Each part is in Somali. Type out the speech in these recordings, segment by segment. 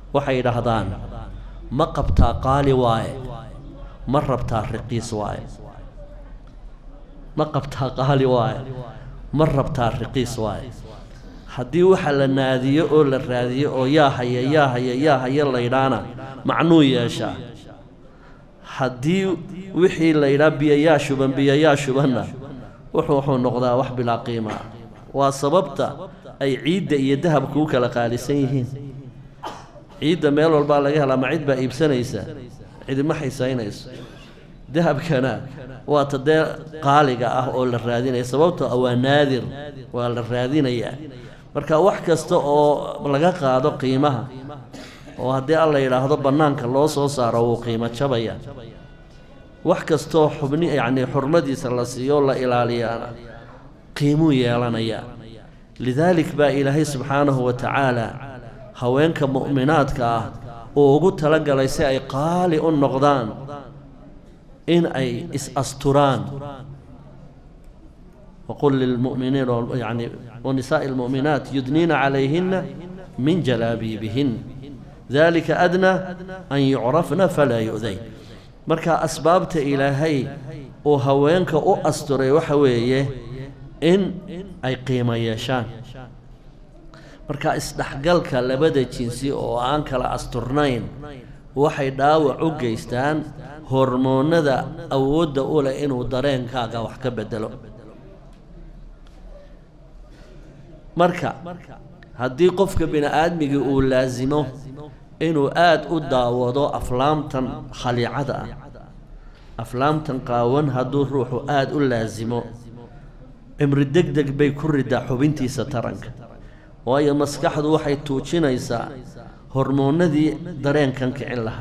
waxay yidhaahdaan ma qabtaa qaali waaye ma rabtaa riqiis waaye ma qabtaa qaali waaye ma rabtaa riqiis waaye haddii waxa la naadiyo oo la raadiyo oo yaa haya yaa haya yaa haya laydhaana macnuu yeeshaa haddii wixii laydhaa biyayaa shuban biyayaa shubanna wuxuu wuxuu noqdaa wax bilaa qiima ah waa sababta ay ciidda iyo dahabka u kala qaalisan yihiin ciidda meel walbaa laga helaa ma cid baa iibsanaysa cidima xisaynayso dahabkana waa ta dee qaaliga ah oo la raadinaya sababtoo ah waa naadir waa la raadinayaa marka wax kasta oo laga qaado qiimaha oo haddii alla yidhaahdo bannaanka loo soo saaro wuu qiimo jabaya wax kastoo xubni yacnii xurmadiisa la siiyo la ilaaliyaana qiimuu yeelanayaa lidaalik baa ilaahay subxaanahu wa tacaala haweenka mu'minaadka ah uu ugu talagalay si ay qaali u noqdaan in ay is-asturaan waqul lilmu'miniin yani wanisaa'i almu'minaat yudniina calayhinna min jalaabiibihin dalika adnaa an yucrafna falaa yu'dayn marka asbaabta ilaahay uu haweenka u asturay waxa weeye in ay qiimo yeeshaan marka isdhexgalka labada jinsi oo aan kala asturnayn waxay dhaawac u geystaan hormoonnada awoodda u leh inuu dareenkaaga wax ka bedelo marka haddii qofka bini-aadmigii uu laasimo inuu aada u daawado aflaamtan khaliicada ah aflaamtan qaawan hadduu ruuxu aada u laasimo cimri deg deg bay ku ridaa xubintiisa taranka waayo maskaxdu waxay tuujinaysaa hormoonnadii dareenkan kicin lahaa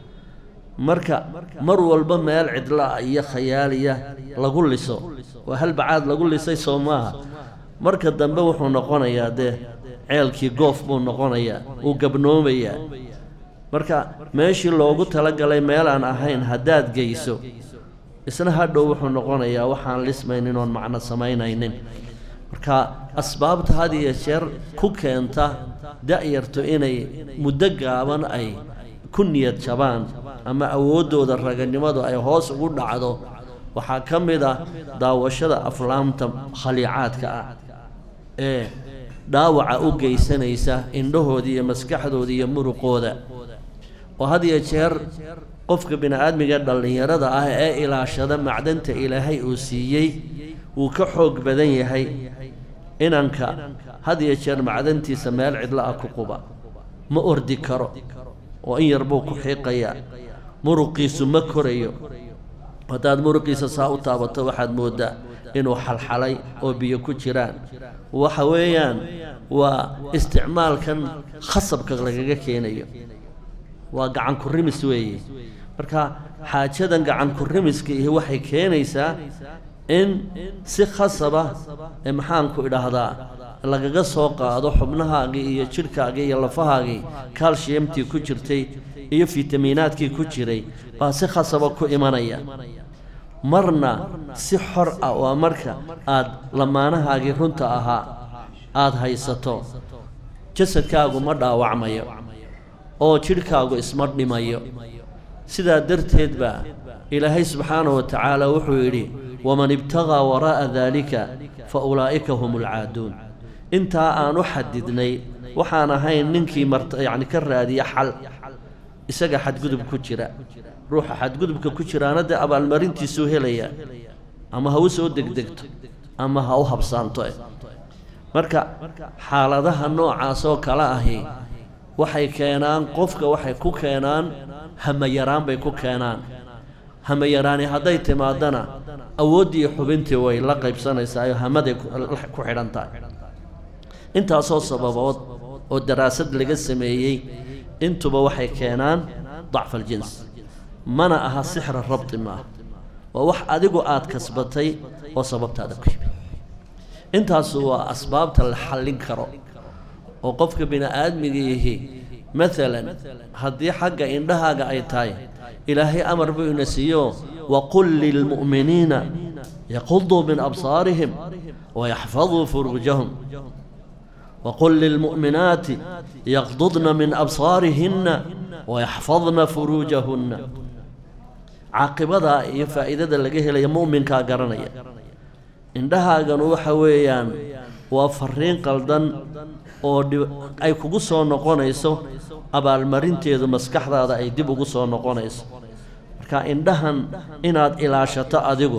marka mar walba meel cidla iyo khayaaliya lagu liso waa halbacaad lagu lisay soo maaha marka dambe wuxuu noqonayaa dee ceelkii goof buu noqonayaa wuu gabnoomayaa marka meeshii loogu talagalay meel aan ahayn haddaad geyso isna hadhow wuxuu noqonayaa waxaan lismaynin oon macno samaynaynin marka asbaabta had iyo jeer ku keenta da-yartu inay muddo gaaban ay ku niyad jabaan ama awooddooda raganimadu ay hoos ugu dhacdo waxaa ka mid ah daawashada aflaamta khaliicaadka ah ee dhaawaca u geysanaysa indhahooda iyo maskaxdooda iyo muruqooda oo had iyo jeer qofka bini-aadmiga dhallinyarada ah ee ilaashada macdanta ilaahay uu siiyey wuu ka xoog badan yahay inanka had iyo jeer macdantiisa meel cidla ah ku quba ma ordi karo oo in yar buu ku xiiqayaa muruqiisu ma korayo haddaad muruqiisa saa u taabato waxaad mooddaa inuu xalxalay oo biyo ku jiraan waxa weeyaan waa isticmaalkan khasabka lagaga keenayo waa gacan ku rimis weeye marka xaajadan gacan ku rimiska ihi waxay keenaysaa in si khasaba ee maxaanku idhaahdaa lagaga soo qaado xubnahaagii iyo jidhkaagii iyo lafahaagii kalshiyamtii ku jirtay iyo fitamiinaadkii ku jiray baa si khasaba ku imanaya marna si xor ah waa marka aad lamaanahaagii runta ahaa aada haysato jasadkaagu ma dhaawacmayo oo jidhkaagu isma dhimayo sidaa darteed baa ilaahay subxaanahu wa tacaala wuxuu yidhi waman ibtagaa waraa'a daalika fa ulaa'ika hum ulcaaduun intaa aan u xadidnay waxaan ahayn ninkii mart yacni ka raadiya xal isaga xadgudub ku jira ruuxa xadgudubka ku jiraana dee abaalmarintiisuu helaya ama ha u soo degdegto ama ha u habsaanto marka xaaladaha noocaas oo kale ahi waxay keenaan qofka waxay ku keenaan hamayaraan bay ku keenaan hamayaraani hadday timaadana awooddii xubintii way la qaybsanaysaa oo hamaday ku xidhan tahay intaasoo sababood oo daraasad laga sameeyey intuba waxay keenaan dacfa aljins mana aha sixra rabti maaha waa wax adigu aad kasbatay oo sababtaada ku yimi intaasu waa asbaabta la xallin karo oo qofka bini-aadmigiihi maalan haddii xagga indhahaaga ay tahay ilaahay amar buu ina siiyo waqul lilmu'miniina yaquduu min absaarihim wayaxfaduu furuujahum waqul lilmu'minaati yaqdudna min absaarihinna wayaxfadna furuujahunna caaqibadaa iyo faa'iidada laga helaya mu'minkaa garanaya indhahaaganu waxa weeyaan waa fariin qaldan oo ay kugu soo noqonayso abaalmarinteedu maskaxdaada ay dib ugu soo noqonayso marka indhahan inaad ilaashato adigu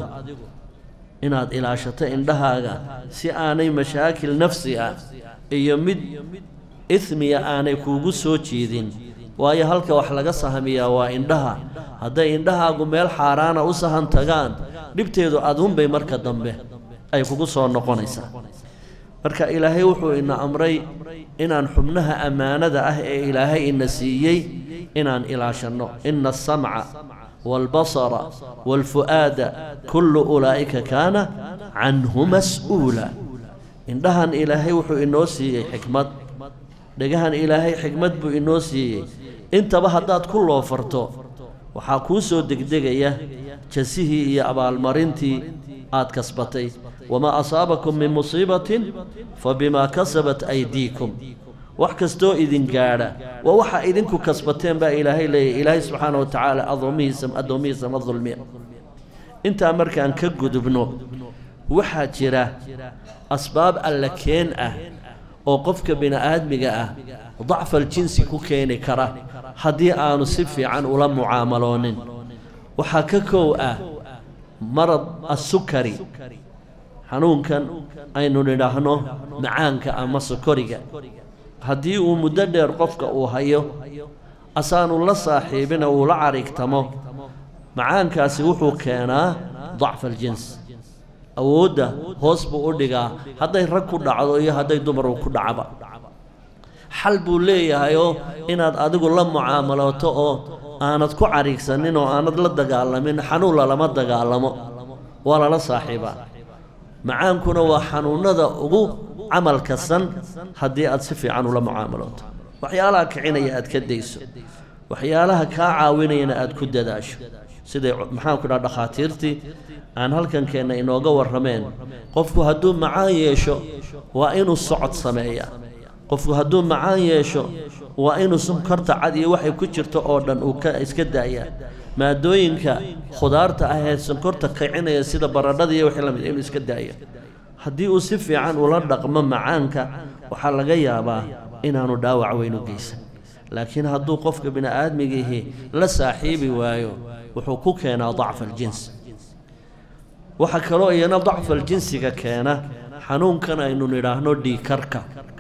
inaad ilaashato indhahaaga si aanay mashaakil nafsi ah iyo mid ismiya aanay kuugu soo jeedin waayo halka wax laga sahamiyaa waa indhaha hadday indhahaagu meel xaaraana u sahan tagaan dhibteedu adunbay marka dambe ay kugu soo noqonaysaa marka ilaahay wuxuu ina amray inaan xubnaha ammaanada ah ee ilaahay ina siiyey inaan ilaashanno ina asamca waalbasara waalfu'aada kullu ulaa'ika kaana canhu mas'uula indhahan ilaahay wuxuu inoo siiyey xikmad dhegahan ilaahay xikmad buu inoo siiyey intaba haddaad ku loofarto waxaa kuu soo degdegaya jasihii iyo abaalmarintii aad kasbatay wamaa asaabakum min musiibatin fa bimaa kasabat aydiikum wax kastoo idin gaadha waa waxa idinku kasbateen baa ilaahay leeyahy ilaahay subxaana wa tacaala adoomihiisa addoommihiisa ma dulmiya intaa markaan ka gudubno waxaa jira asbaab alla keen ah oo qofka bini'aadmiga ah dacfal jinsi ku keeni kara haddii aanu si fiican ula mucaamaloonin waxaa ka kow ah marad assukari xanuunkan aynu nidhaahno macaanka ama sukoriga haddii uu muddo dheer qofka uu hayo asaanu la saaxiibina uu la carigtamo macaankaasi wuxuu keenaa dacfa aljins awoodda hoos buu u dhigaa hadday rag ku dhacdo iyo hadday dumaru ku dhacba xal buu leeyahayoo inaad adigu la mucaamalooto oo aanad ku carigsanin oo aanad la dagaalamin xanuun lalama dagaalamo waa lala saaxiibaa macaankuna waa xanuunnada ugu camalka san haddii aad si fiican ula mucaamalooto waxyaalaha kicinaya aad ka dayso waxyaalaha kaa caawinayana aad ku dadaasho siday maxaanku dhaha dhakhaatiirtii aan halkankeenna inooga warrameen qofku hadduu macaan yeesho waa inuu socod sameeyaa qofku hadduu macaan yeesho waa inuu sonkorta cad iyo waxay ku jirto oo dhan uu ka iska daayaa maadooyinka khudaarta ah ee sonkorta kicinaya sida baradhada iyo wixii lamid inuu iska daaya haddii uu si fiican ula dhaqmo macaanka waxaa laga yaabaa inaanu dhaawac weyn u geysan laakiin hadduu qofka bini'aadmigiihi la saaxiibi waayo wuxuu ku keenaa dacfa aljins waxaa kaloo iyana dacfal jinsiga keena xanuunkan aynu nidhaahno dhiikarka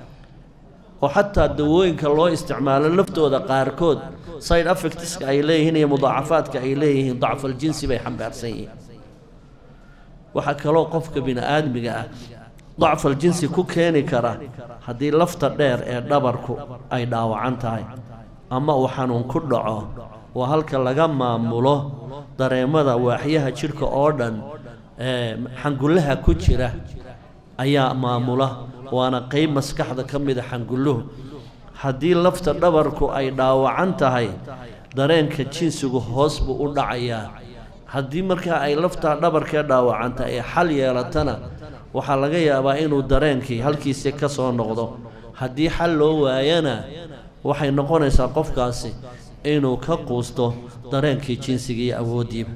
oo xataa dawooyinka loo isticmaalo laftooda qaarkood side affectiska ay leeyihiin iyo mudaacafaadka ay leeyihiin dacfal jinsi bay xambaarsan yihiin waxaa kaloo qofka bini'aadmiga ah dacfal jinsi ku keeni kara haddii lafta dheer ee dhabarku ay dhaawacan tahay ama uu xanuun ku dhaco waa halka laga maamulo dareemada waaxyaha jidhka oo dhan ee xangullaha ku jira ayaa maamula waana qeyb maskaxda ka mida xangulluhu haddii lafta dhabarku ay dhaawacan tahay dareenka jinsigu hoos buu u dhacayaa haddii markaa ay laftaa dhabarkee dhaawacanta ee xal yeelatana waxaa laga yaabaa inuu dareenkii halkiisi ka soo noqdo haddii xal loo waayana waxay noqonaysaa qofkaasi inuu ka quusto dareenkii jinsiga iyo awooddiiba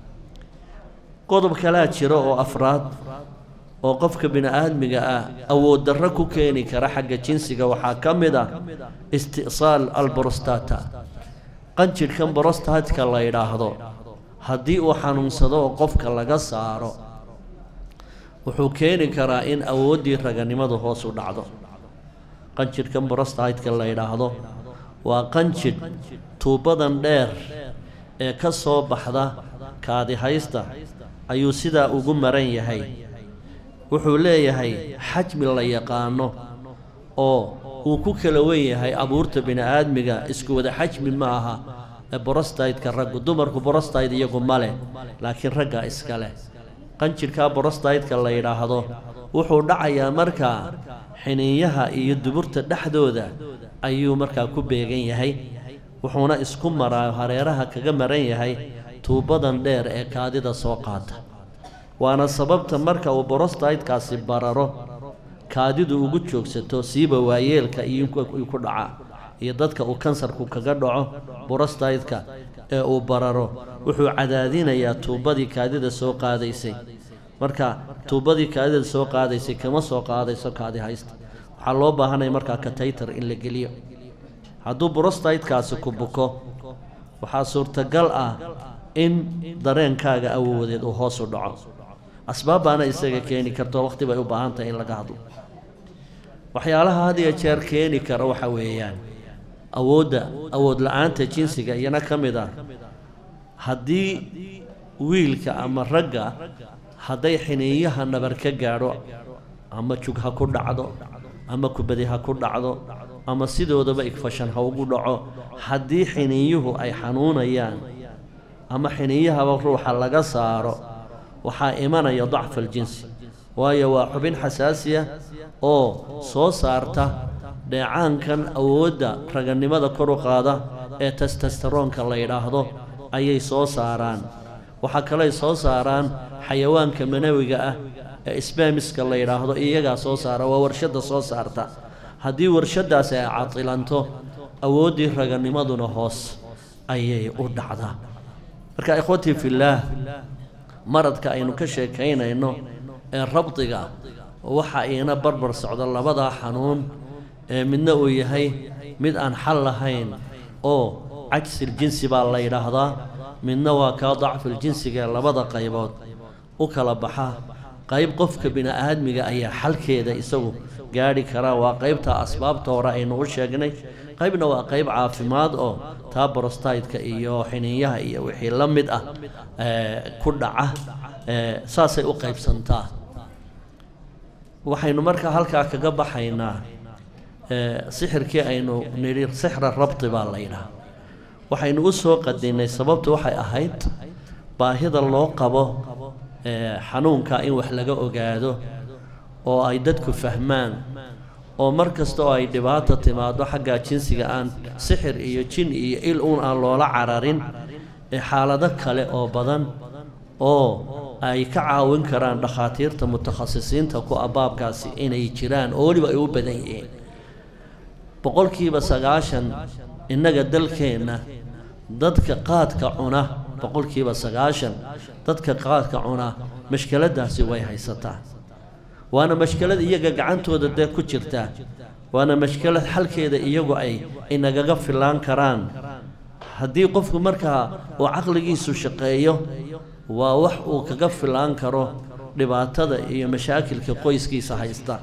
qodob kalaa jira oo afraad oo qofka bini'aadmiga ah awood darro ku keeni kara xagga jinsiga waxaa ka mid ah isti'saal alborostata qanjidhkan borostatka la yidhaahdo haddii uu xanuunsado oo qofka laga saaro wuxuu keeni karaa in awooddii raganimadu hoos u dhacdo qanjidhkan borostatka la yidhaahdo waa qanjidh tuubadan dheer ee ka soo baxda kaadihaysta ayuu sidaa ugu maran yahay wuxuu leeyahay xajmi la yaqaano oo uu ku kala wen yahay abuurta bini'aadmiga isku wada xajmi ma aha borostaytka raggu dumarku borostayd iyagu ma leh laakiin raggaa iska leh qanjidhkaa borostaytka la yidhaahdo wuxuu dhacayaa markaa xiniinyaha iyo duburta dhexdooda ayuu markaa ku beegan yahay wuxuuna isku maraa hareeraha kaga maran yahay tuubadan dheer ee kaadida soo qaata waana sababta marka uu borostaytkaasi bararo kaadidu ugu joogsato siiba waayeelka iyo ku dhacaa iyo dadka uu kansarku kaga dhaco burastaydka ee uu bararo wuxuu cadaadinayaa tuubadii kaadida soo qaadaysay marka tuubadii kaadida soo qaadaysay kama soo qaadayso kaadi haysta waxaa loo baahanaya markaa kataytar in la geliyo hadduu burastaydkaasi ku buko waxaa suurtagal ah in dareenkaaga awoodeed uu hoos u dhaco asbaab baana isaga keeni karto waqti bay u baahan tahay in laga hadlo waxyaalaha had iyo jeer keeni kara waxa weeyaan awoodda awood la-aanta jinsiga iyana ka mid ah haddii wiilka ama ragga hadday xiniinyaha nabar ka gaadho ama jug ha ku dhacdo ama kubadi ha ku dhacdo ama sidoodaba igfashan ha ugu dhaco haddii xiniinyuhu ay xanuunayaan ama xiniinyahaba ruuxa laga saaro waxaa imanaya dacfa aljinsi waayo waa xubin xasaasiya oo soo saarta dheecaankan awoodda raganimada kor u qaada ee testastaroonka la yidhaahdo ayay soo saaraan waxaa kaley soo saaraan xayawaanka manawiga ah ee sbamiska la yidhaahdo iyagaa soo saara waa warshadda soo saarta haddii warshaddaasi ay cadilanto awooddii raganimaduna hoos ayay u dhacdaa marka ikhwatii fillaah maradka aynu ka sheekaynayno ee rabdiga waxa iina barbar socda labadaa xanuun ee midna uu yahay mid aan xal lahayn oo cajsil jinsi baa la yidhaahdaa midna waa kaa dacful jinsiga ee labada qaybood u kala baxa qayb qofka bini-aadmiga ayaa xalkeeda isagu gaadhi karaa waa qaybta asbaabta hore aynu u sheegnay qaybna waa qayb caafimaad oo taa borostaydka iyo xiniinyaha iyo wixii la mid ah ku dhaca saasay u qaybsantaa waxaynu markaa halkaa kaga baxaynaa sixirkii aynu nidhi sixra rabti baa la yidhaha waxaynu u soo qadinnay sababtu waxay ahayd baahida loo qabo xanuunka in wax laga ogaado oo ay dadku fahmaan oo mar kasta oo ay dhibaato timaado xagga jinsiga aan sixir iyo jin iyo il uun aan loola cararin ee xaalado kale oo badan oo ay ka caawin karaan dhakhaatiirta mutakhasisiinta ku abaabkaasi inay jiraan oo weliba ay u badan yihiin boqolkiiba sagaashan innaga dalkeenna dadka qaadka cuna boqolkiiba sagaashan dadka qaadka cuna mashkeladaasi way haysataa waana mashkelad iyaga gacantooda dee ku jirtaa waana mashkelad xalkeeda iyagu ay inagaga filaan karaan haddii qofku markaa uu caqligiisu shaqeeyo waa wax uu kaga filaan karo dhibaatada iyo mashaakilka qoyskiisa haysta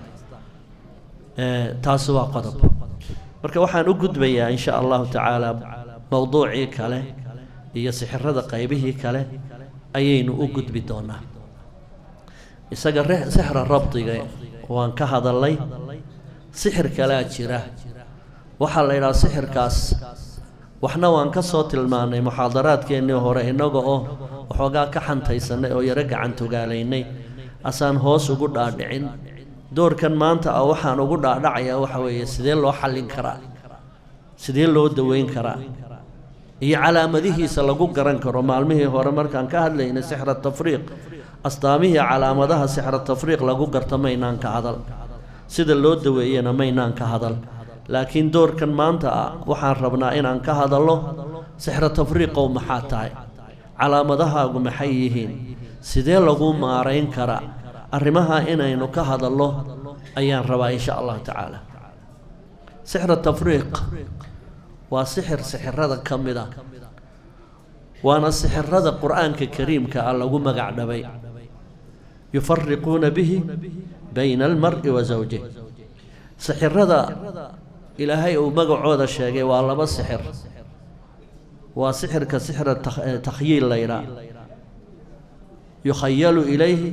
taasi waa qodob marka waxaan u gudbayaa in sha allahu tacaala mowduucii kale iyo sixirada qaybihii kale ayaynu u gudbi doonaa isaga sixra rabdiga waan ka hadalay sixir kalaa jira waxaa la yidhaha sixirkaas waxna waan ka soo tilmaannay muxaadaraadkeennii hore innaga oo waxoogaa ka xantaysanay oo yaro gacantogaalaynay asaan hoos ugu dhaadhicin doorkan maanta ah waxaan ugu dhaadhacayaa waxa weeye sidee loo xallin karaa sidee loo daweyn karaa iyo calaamadihiisa lagu garan karo maalmihii hore markaan ka hadlaynay sixra tafriiq astaamihii calaamadaha sixra tafriiq lagu garto maynaan ka hadal sida loo daweeyena maynaan ka hadal laakiin doorkan maanta ah waxaan rabnaa inaan ka hadallo sixra tafriiqow maxaa tahay calaamadahaagu maxay yihiin sidee lagu maarayn karaa arrimaha inaynu ka hadallo ayaan rabaa insha allahu tacaala sixra tafriiq waa sixir sixirada ka mid ah waana sixirada qur-aanka kariimka ah lagu magac dhabay yufariquuna bihi bayna almari wa zawjih sixirada ilaahay uu magacooda sheegay waa laba sixir waa sixirka sixra takhyiil la ydhaa yukhayalu ilayhi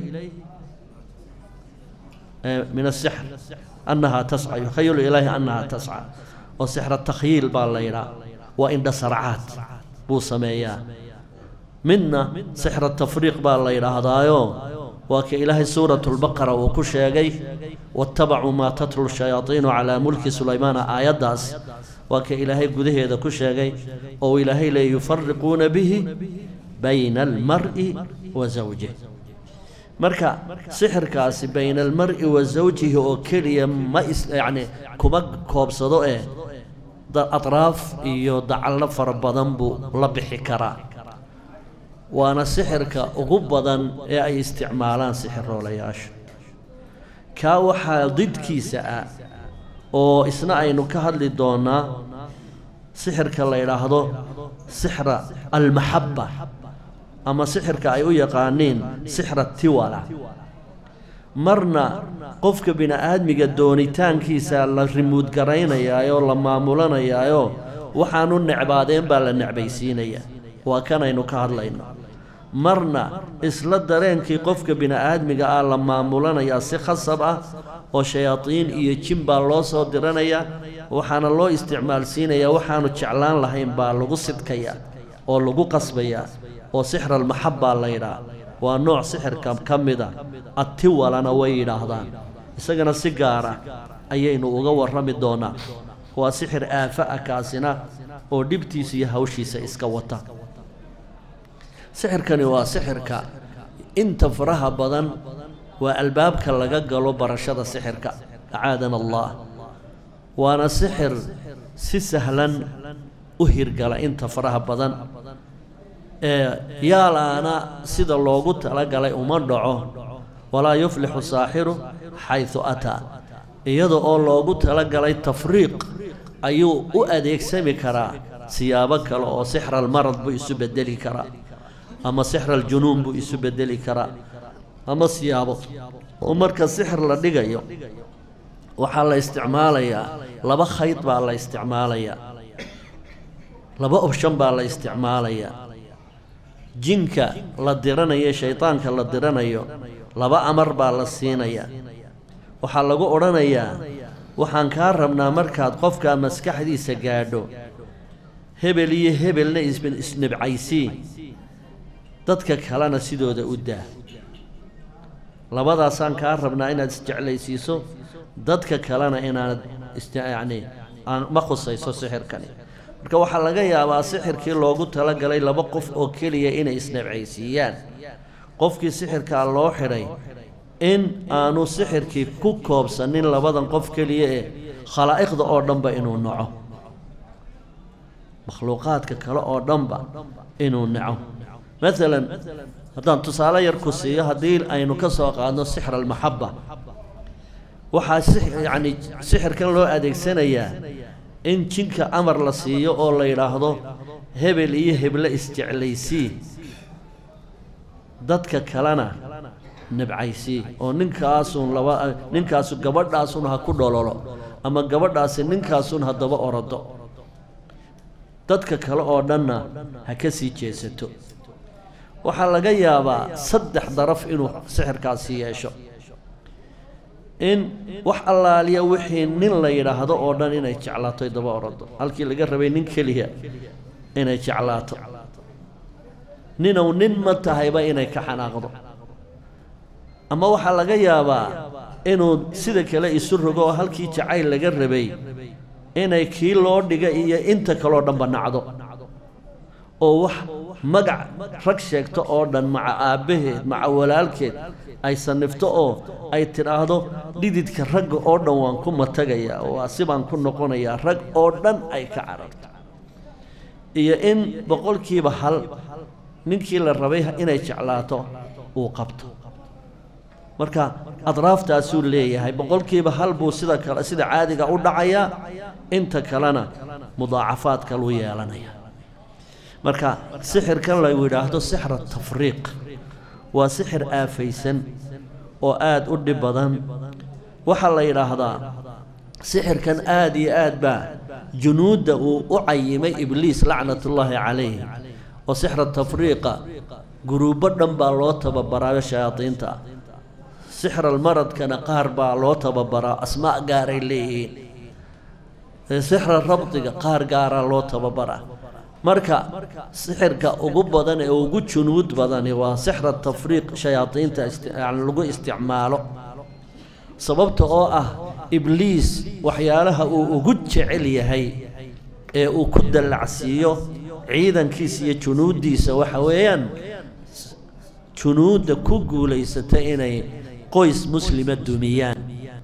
min asixr annahaa tasca yukhayalu ilayhi annahaa tasca oo sixra takhyiil baa la ydhaa waa indha sarcaad buu sameeyaa midna sixra tafriiq baa la yidhaahdaayo waa ka ilaahay suuratu lbaqara uu ku sheegay waattabacuu maa tatlu shayaadiinu calaa mulki sulaymaana aayaddaas waa ka ilaahay gudaheeda ku sheegay oo ilaahay leey yufariquuna bihi bayna almar'i wa zawjih marka sixirkaasi bayna almar'i wa zawjihi oo keliya ma is yacni kuma koobsado eh atraaf iyo dacallo fara badan buu la bixi karaa waana sixirka ugu badan ee ay isticmaalaan sixiroolayaashu kaa waxaa didkiisa ah oo isna aynu ka hadli doonaa sixirka la yidhaahdo sixra almaxabba ama sixirka ay u yaqaaniin sixra tiwala marna qofka bini-aadmiga doonitaankiisa la rimuud garaynayaayoo la maamulanayaayo waxaanu necbaadeen baa la necbaysiinaya waa kanaynu ka hadlayno marna isla dareenkii qofka bini-aadmiga ah la maamulanayaa si khasab ah oo shayaadiin iyo jin baa loo soo diranayaa waxaana loo isticmaalsiinayaa waxaanu jeclaan lahayn baa lagu sidkayaa oo lagu qasbayaa oo sixra almaxabbaa la yidhaah waa nooc sixirka ka mida attiwalana way yidhaahdaan isagana si gaara ayaynu uga warrami doonaa waa sixir aafa ah kaasina oo dhibtiisa iyo hawshiisa iska wata sixirkani waa sixirka inta faraha badan waa albaabka laga galo barashada sixirka acaadana allah waana sixir si sahlan u hirgala inta faraha badan ee yaalaana sida loogu talagalay uma dhaco walaa yuflixu saaxiru xaysu ataa iyada oo loogu talagalay tafriiq ayuu u adeegsami karaa siyaabo kale oo sixra almarad buu isu bedeli karaa ama sixra aljunuun buu isu bedeli karaa ama siyaabo oo marka sixir la dhigayo waxaa la isticmaalayaa laba khayd baa la isticmaalayaa laba opshan baa la isticmaalayaa jinka la diranayo shaydaanka la diranayo laba amar baa la siinayaa waxaa lagu odhanayaa waxaan kaa rabnaa markaad qofkaa maskaxdiisa gaadho hebel iyo hebelna isnibcaysii dadka kalena sidooda u daa labadaasaan kaa rabnaa inaad isjeclaysiiso dadka kalena inaanad yacni aan ma khusayso sixirkani marka waxaa laga yaabaa sixirkii loogu talagalay laba qof oo keliya inay isnabcaysiiyaan qofkii sixirkaa loo xidhay in aanu sixirkii ku koobsanin labadan qof keliya ee khalaa'iqda oo dhanba inuu naco makhluuqaadka kale oo dhanba inuu naco maalan haddaan tusaale yar ku siiyo haddii aynu ka soo qaadno sixra almaxabba waxaa si yacni sixirkan loo adeegsanayaa in jinka amar la siiyo oo la yidhaahdo hebel iyo heble isjeclaysii dadka kalena nabcaysii oo ninkaasun laba ninkaasu gabadhaasun ha ku dhololo ama gabadhaasi ninkaasun haddaba orodo dadka kale oo dhanna ha ka sii jeesato waxaa laga yaabaa saddex daraf inuu sixirkaasi yeesho in wax allaaliya wixii nin la yidhaahdo oo dhan inay jeclaato ay daba orodo halkii laga rabay nin keliya inay jeclaato ninow nin ma tahayba inay ka xanaaqdo ama waxaa laga yaabaa inuu sida kale isu rogo oo halkii jacayl laga rabay inay kii loo dhiga iyo inta kaloo dhanba nacdo oo wax magac rag sheegto oo dhan maca aabbaheed maca walaalkeed ay sanifto oo ay tidhaahdo dhididka ragga oo dhan waan ku matagayaa waa sibaan ku noqonayaa rag oo dhan ay ka cararto iyo in boqolkiiba hal ninkii la rabay inay jeclaato uu qabto marka adraaftaasuu leeyahay boqolkiiba hal buu sida kale sida caadiga u dhacayaa inta kalena mudaacafaad kaluu yeelanaya marka sixirkan la yidhaahdo sixra tafriiq waa sixir aafaysan oo aada u dhib badan waxaa la yidhaahdaa sixirkan aada iyo aad baa junuudda uu u cayimay ibliis lacnatullaahi calayh oo sixra tafriiqa guruubbo dhan baa loo tababaraayo shayaadiinta ah sixralmaradkana qaar baa loo tababaraa asmaa gaaray leeyihiin sixra rabdiga qaar gaaraa loo tababaraa marka sixirka ugu badan ee ugu junuud badani waa sixra tafriiq shayaadiinta yani lagu isticmaalo sababta oo ah ibliis waxyaalaha uu ugu jecel yahay ee uu ku dallacsiiyo ciidankiisa iyo junuuddiisa waxa weeyaan junuudda ku guulaysata inay qoys muslima dumiyaan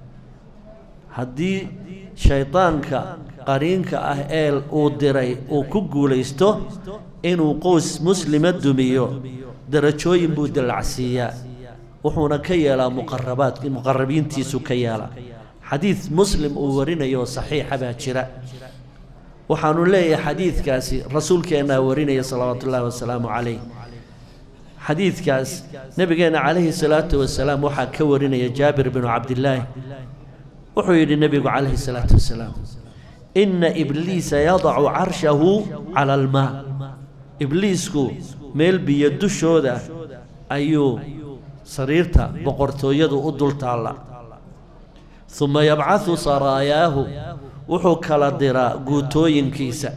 haddii shaydaanka qariinka ah ee uu diray uu ku guulaysto inuu qoys muslima dumiyo darajooyin buu dallacsiiyaa wuxuuna ka yeelaa muqarabaad muqarabiintiisu ka yeelaa xadiid muslim uu warinayo oo saxiixa baa jira waxaanu leeyahay xadiidkaasi rasuulkeennaa warinaya salawaatu ullaahi wasalaamu calayh xadiidkaas nebigeenna calayhi salaatu wasalaam waxaa ka warinaya jaabir binu cabdillaahi wuxuu yidhi nebigu calayhi salaatu wasalaam inna ibliisa yadacu carshahu cala almaa ibliisku meel biyo dushooda ayuu sariirta boqortooyadu u dul taalla uma yabcadu saraayaahu wuxuu kala diraa guutooyinkiisa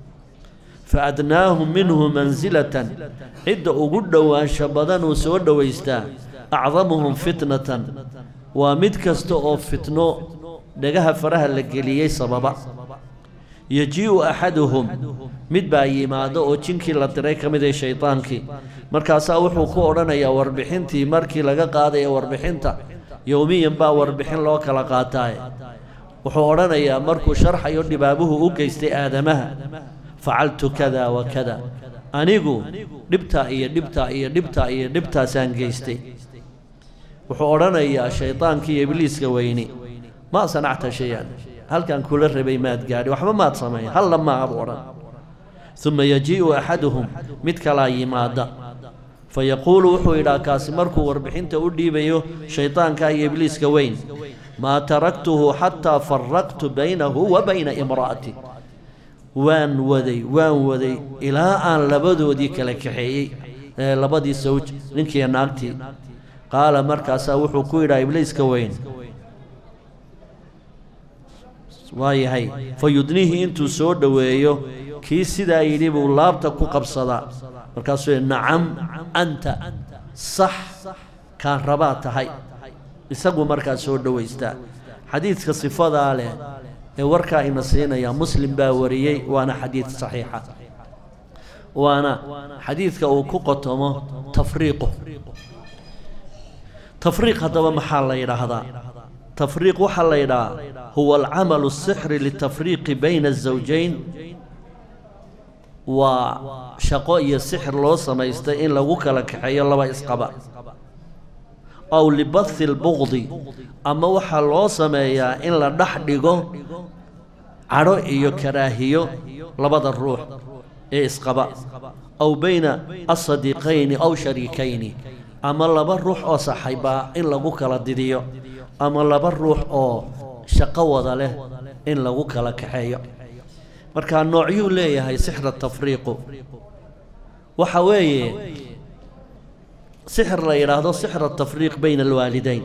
fa adnaahum minhu mansilatan cidda ugu dhowaansho badan uu soo dhowaystaa acdamuhum fitnatan waa mid kasta oo fitno dhagaha faraha la geliyey sababa yajii'u axaduhum mid baa yimaado oo jinkii la diray ka mid ee shaydaankii markaasaa wuxuu ku odhanayaa warbixintii markii laga qaadaya warbixinta yowmiyan baa warbixin loo kala qaataaye wuxuu odhanayaa markuu sharxayo dhibaabuhu u geystay aadamaha facaltu kada wa kada anigu dhibtaa iyo dhibtaa iyo dhibtaa iyo dhibtaasaan geystay wuxuu odhanayaa shaydaankii iyo ibliiska weyni maa sanacta shay-an halkan kula rabay maad gaadhi waxba maad sameyn halla maabu odhan uma yajii'u axaduhum mid kalaa yimaada fa yaquulu wuxuu yidhaha kaasi markuu warbixinta u dhiibayo shaydaanka iyo ibliiska weyn maa taraktuhu xataa faraqtu baynahu wa bayna imra'ati waan waday waan waday ilaa aan labadoodii kala kaxeeyey ee labadii sawj ninkiiyo naagtii qaala markaasaa wuxuu ku yidhaha ibliiska weyn waayahay fa yudnihii intuu soo dhoweeyo kii sidaa yidhi buu laabta ku qabsadaa markaasuu yidhi nacam anta sax kaan rabaa tahay isagu markaa soo dhowaystaa xadiidka sifadaa leh ee warkaa ina siinaya muslim baa wariyey waana xadiid saxiixa waana xadiidka uu ku qotomo tafriiqu tafriiq haddaba maxaa la yidhaahdaa tafriiq waxaa la yidhahaa huwa alcamalu asixri litafriiqi bayna azawjayn waa shaqo iyo sixir loo samaystay in lagu kala kaxeeyo laba isqaba aw libathi lbuqdi ama waxaa loo sameeyaa in la dhex dhigo cadho iyo karaahiyo labada ruux ee isqaba aw bayna asadiiqayni aw shariikayni ama laba ruux oo saxaybaa in lagu kala didiyo ama laba ruux oo shaqo wada leh in lagu kala kaxeeyo markaa noocyuu leeyahay sixra tafriiqu waxa weeye sixir la yidhaahdo sixra tafriiq bayna alwaalidayn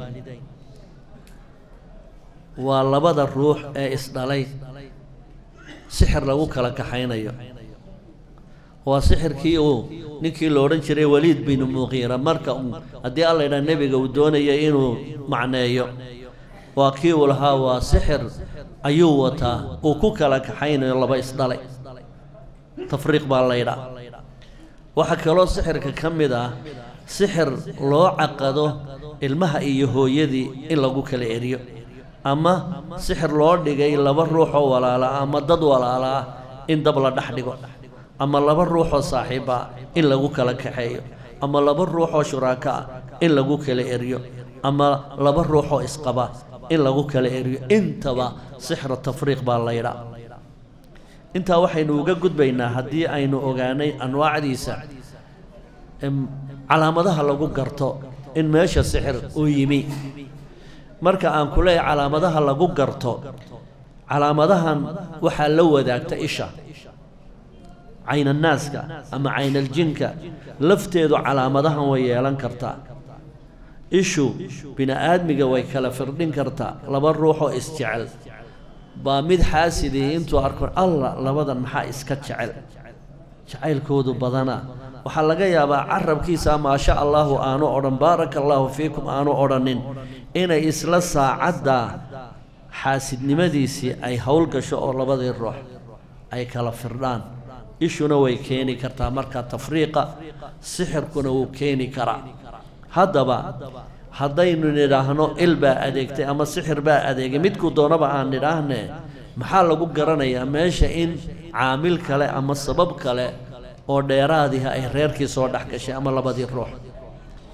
waa labada ruux ee isdhalay sixir lagu kala kaxaynayo waa sixirkii uu ninkii la odhan jiray waliid binu muqiira marka uu haddii alla yidhaha nebiga uu doonaya inuu macneeyo waa kii uu lahaa waa sixir ayuu wataa uu ku kala kaxaynayo laba isdhalay tafriiq baa la ydhaa waxaa kaloo sixirka ka mid ah sixir loo caqado ilmaha iyo hooyadii in lagu kala eriyo ama sixir loo dhigay laba ruuxoo walaala ama dad walaala ah in dab la dhex dhigo ama laba ruuxoo saaxiiba ah in lagu kala kaxeeyo ama laba ruuxoo shuraako ah in lagu kala eriyo ama laba ruuxoo isqaba in lagu kala eriyo intaba sixra tafriiq baa laydhaa intaa waxaynu uga gudbaynaa haddii aynu ogaanay anwaacdiisa calaamadaha lagu garto in meesha sixir uu yimi marka aan ku leeyahay calaamadaha lagu garto calaamadahan waxaa la wadaagta isha caynanaaska ama caynaljinka lafteedu calaamadahan way yeelan kartaa ishu bini aadmiga way kala firdhin kartaa laba ruuxoo isjecel baa mid xaasidii intuu arko alla labadan maxaa iska jecel jacaylkoodu badana waxaa laga yaabaa carabkiisa maasha allaahu aanu odhan baaraka allaahu fiikum aanu odhanin inay isla saacadda xaasidnimadiisii ay howl gasho oo labadii ruux ay kala firdhaan ishuna way keeni kartaa marka tafriiqa sixirkuna wuu keeni karaa haddaba haddaynu nidhaahno il baa adeegtay ama sixir baa adeegay midkuu doonaba aan nidhaahne maxaa lagu garanayaa meesha in caamil kale ama sabab kale oo dheeraadiha ay reerkii soo dhex gashay ama labadii ruux